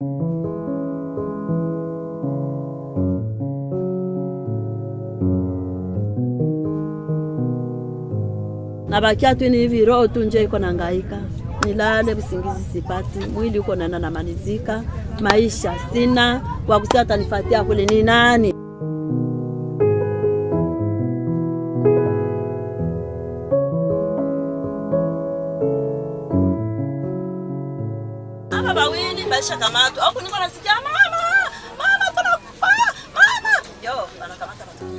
nabakia tu ni hivi, roho tu nje iko nangaika, nilale usingizi sipati, mwili uko nana namalizika, maisha sina kwa kusema atanifatia kule ni nani? Aba bawili baisha kamatwa, au niko nasikia mama, mama tunakufa, mama yo, wanakamata watoto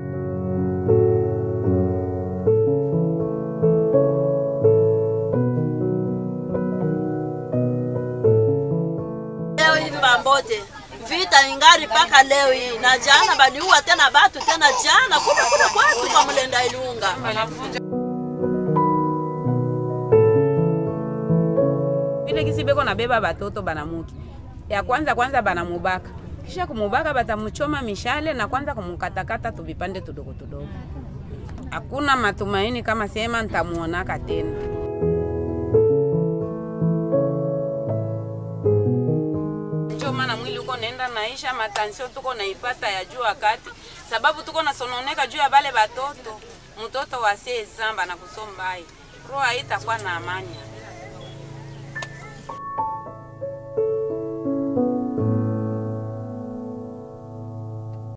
leo hivi Bambote vita ingari mpaka leo hii, na jana baliua tena batu tena jana kule kule kwetu kwa Mlenda Ilunga. vile kisi beko nabeba batoto banamuki ya kwanza kwanza banamubaka kisha kumubaka batamuchoma mishale na kwanza kumukatakata tuvipande tudogo tudogo. Hakuna matumaini kama sema ntamuonaka tena. Ndio maana mwili uko naenda naisha, matansio tuko naipata ya juu wakati sababu tuko nasononeka juu ya bale batoto, mtoto wa sezamba na kusombai roho haitakuwa na amani.